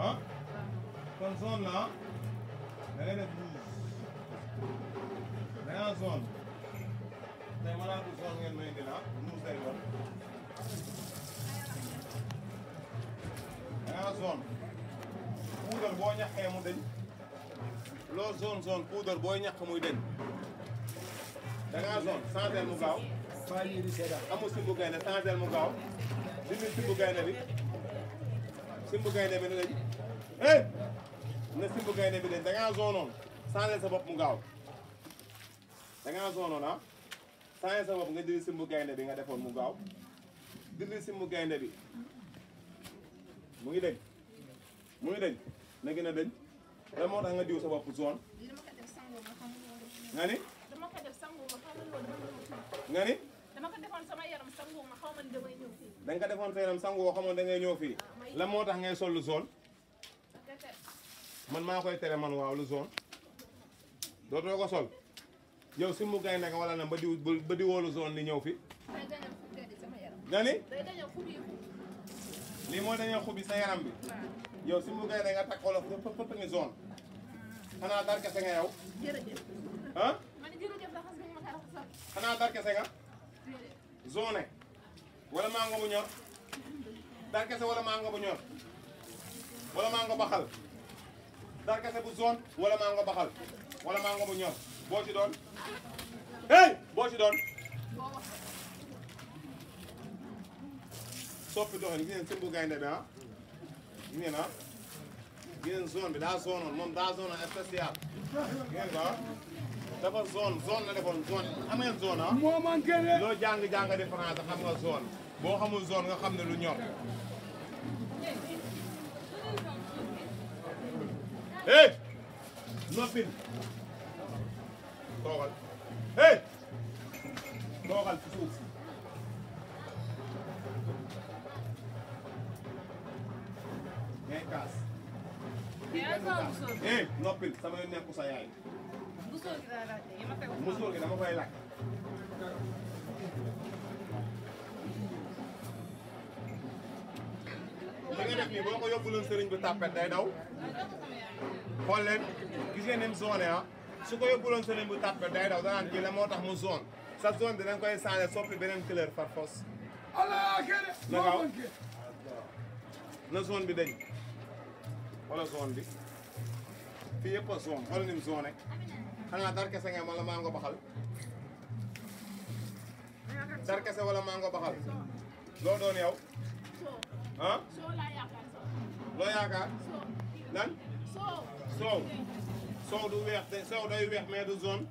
ah kon zone la ah da ngay def rouge da ngaa zone tey ma laatu zone ngeen may indi la rouge lay doon da ngaa zone puudar boo ñaqee mu deñ loo zone zone puudar booy ñaq muy deñ da ngaa zone changel mu gaaw amul simbu gaynde changel mu gaaw dindi simbu gaynde bi simbu gaynde bi ne lañ hey na simbu gaynde bi dañ da ngaa zone noonu changel sa bopp mu gaaw da ngaa zone noonu ah changel sa bopp nga dindi simbu gaynde bi nga defoon mu gaaw dindi simbu gaynde bi mu ngi deñ mu ngi deñ na gën a deñ lan moo tax nga diw sa bopp zone lii dama ko def sangu ma xamul woon nga ni dama ko def sangu ma xamul woon dama ñëw fii nga ni dama ko defoon sama yaram sangu ma xaw ma ni damay ñëw fii da nga ko defoon sa yaram sangu woo xamoon da ngay ñëw fii lan moo tax ngay sol lu zone keke man maa koy tere man waaw lu zone dootoo ko sol yow si mu gaynde nga wala na ba diw ba diwoo lu zone ni ñëw fi day dañal xub di sama yaram nga ni day dañal xub yi xub lii moo dañoo xubi sa yaram bi waaw yow si mu gaynde nga takk wala fëpp fëpp ngi zone xanaa dar kese nga yow jërëjëf ah ma ne jërëjëf raxas bi nga ma ko raxasal xanaa dar kese nga déedéet zone wala mango bu ñor dar kese wala mango bu ñor wala mango baxal dar kese bu zone wala mango baxal wala mango bu ñor boo ci doon hey boo ci doon boo wax soppi doxin gis ngeen simbu gaynde bi ah gis ngeen ah gis ngeen zone bi daa zone woon moom daa zone woon spécial gis ngeen ko ah dafa zone zone la defoon zone xam ngeen zone ah moo manqué de loo jàng jàng di France xam nga zone boo xamul zone nga xam ne lu ñor hey noppil toogal hey toogal ci suuf ngay kaas yaa ngi sama musóor hey noppil sama yoon nekku sa yaay musóor gi laa laajte yi ma koy wax musóor gi dama koy lakk li nga def nii boo ko yóbbuloon sëriñ bu tàppet day daw xool leen gis ngeen ni mu zone ah su ko yóbbuloon sëriñ bu tàppet day daw danaan kii la moo tax mu zone sa zone dinañ koy changé soppi beneen couleur par force ala kene Na moo gaaw. manqué na zone bi dañ wala zone bi fii yëpp a zone xool ni mu zone xanaa dar kese nga wala maa nga baxal dar kese wala maa nga baxal loo doon yow soo ah soo laa yaakaar soo loo yaakaar soo lan soo soow soow du weex de soow day weex mais du zone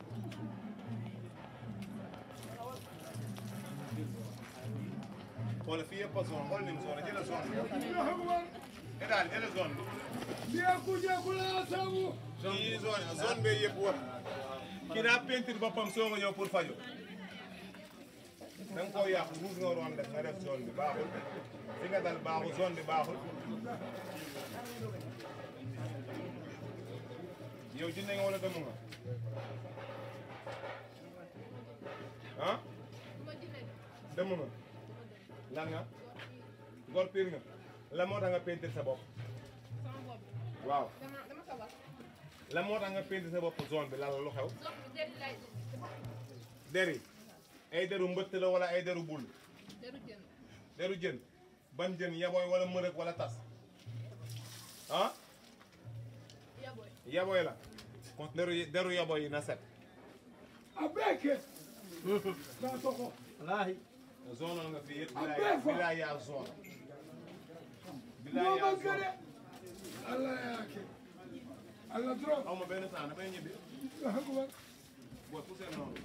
xoolal fii yëpp a zone xool ni mu zone jëla zone bi Allahu akbar et daal jëla zone bi biya kuje kula sabu kii zone zone bee yëpp wër kii daa peinture boppam soo nga ñëw pour faju da nga koo yàq rouge nga waroon def nga def zone bi baaxul fi nga dal baaxul zone bi baaxul yow jinne nga wala dëmm nga ah ma jëlee dëmm nga lan nga gor piir nga la moo tax nga peinture sa bopp sama bopp waaw dama dama ko wax la moo tax nga peinture sa bopp zone bi lan la lu xew zone bi déedéet lay der yi ay deru mbëtt la wala ay deru bul deru jën deru jën ban jën yaboy wala mërëk wala tas ah yaboy yaboy la kon deru deru yaboy yi na set abeke na soko zone nga fii yëpp Ah, bilaay bien fort. bilaay yaa zone bilaay moo yaa manqué de zone Allah yake Allah trop aw ma benn temps damay ñibbi Allahu akbar booy poussé noonu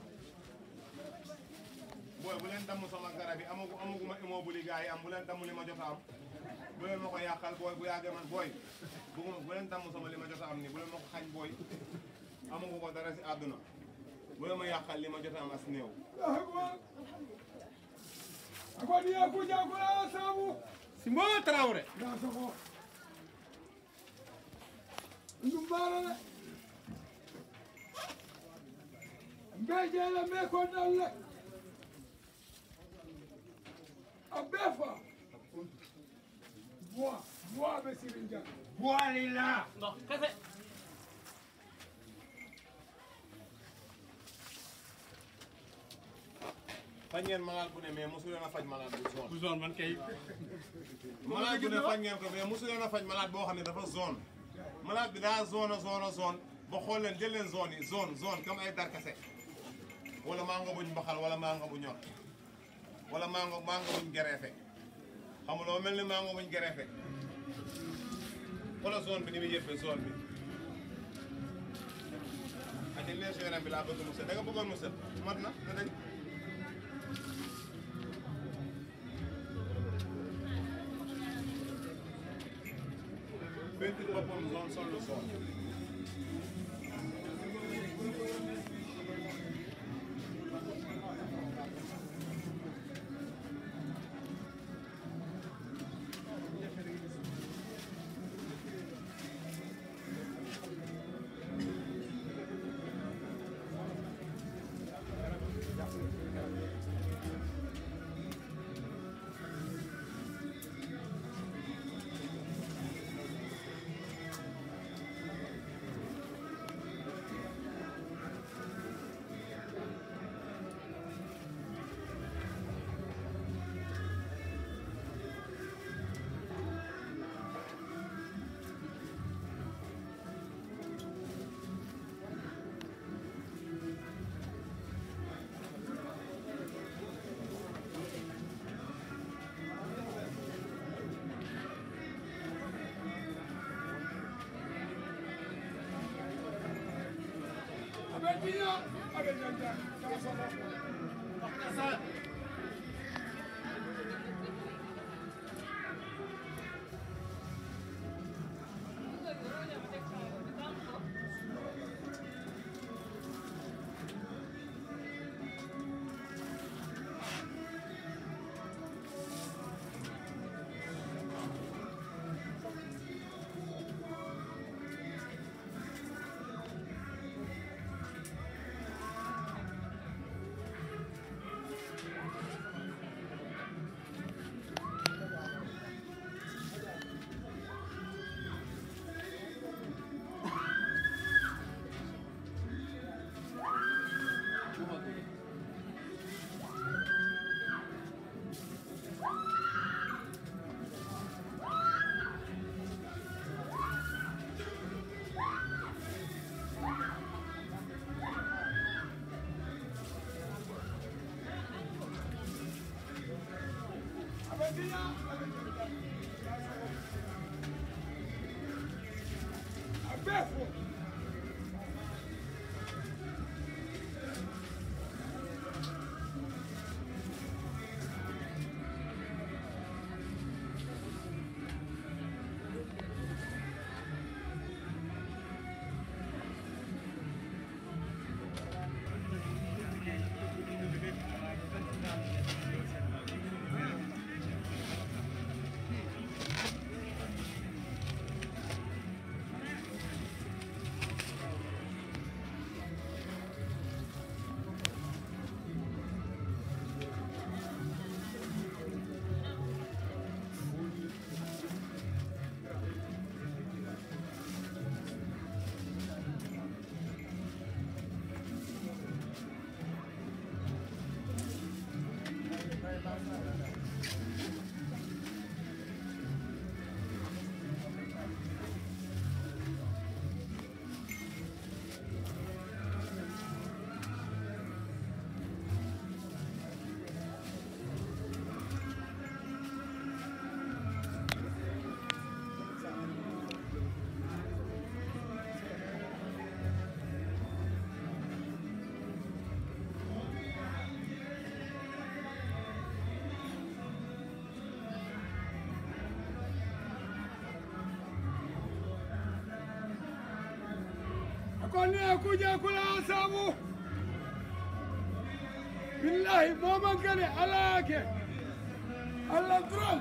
booy bu leen damm sama garab yi amagu amaguma immeuble yi gars yi am bu leen damm li ma jot a am bu leen ma ko yàqal booy bu yàggee man booy bëgguma bu leen damm sama li ma jot a am nii bu leen ma ko xañ booy amagu ko dara si àdduna bu leen ma yàqal li ma jot a am as néew Allahu akbar akwadi ya kuje kula sabu Simbo Traoré na soko ndum bara de mbejele me ko nalle a bɛɛ fa buwa buwa bɛ se Sirin Dia boole laa ndox kese faj ngeen malade bu ne mais mosu leen a faj malade bu zone. bu zone man kay malade bu ne faj ngeen ko mais mosu leen a faj malade boo xam ne dafa zone. malade bi daa zone a zone a zone ba xool leen jël leen zone yi zone zone comme ay darkase wala mango buñ mbaxal wala mango bu ñor wala mango mango buñ gereefe xam nga loo mel ni mango buñ gereefe wala zone bi ni muy yëppee zone bi. ak dañ leen si yaram bi laa bëgg mu set da nga bëggoon mu set mat na na dañ. peinture boppam zone sol lu zone. abe dina abe janta kala solo abe dina abe janta abe fo akoni akuja kula sabu billahi moman kane ala yake allah dron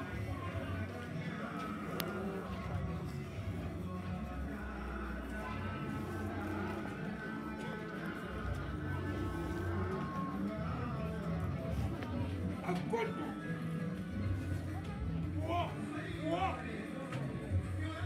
akon wa wa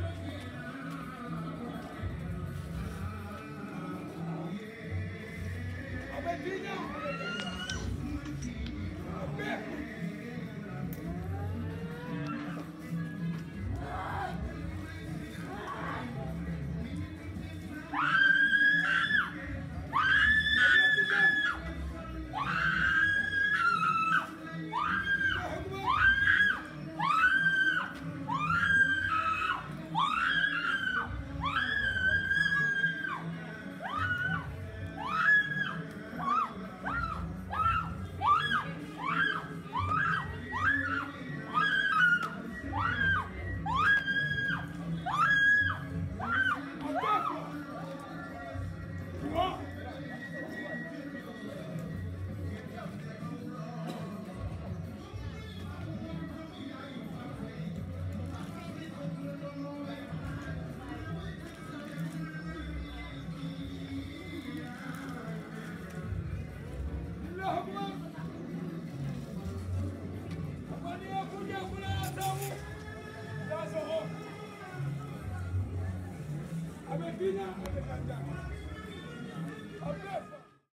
Bina Abdul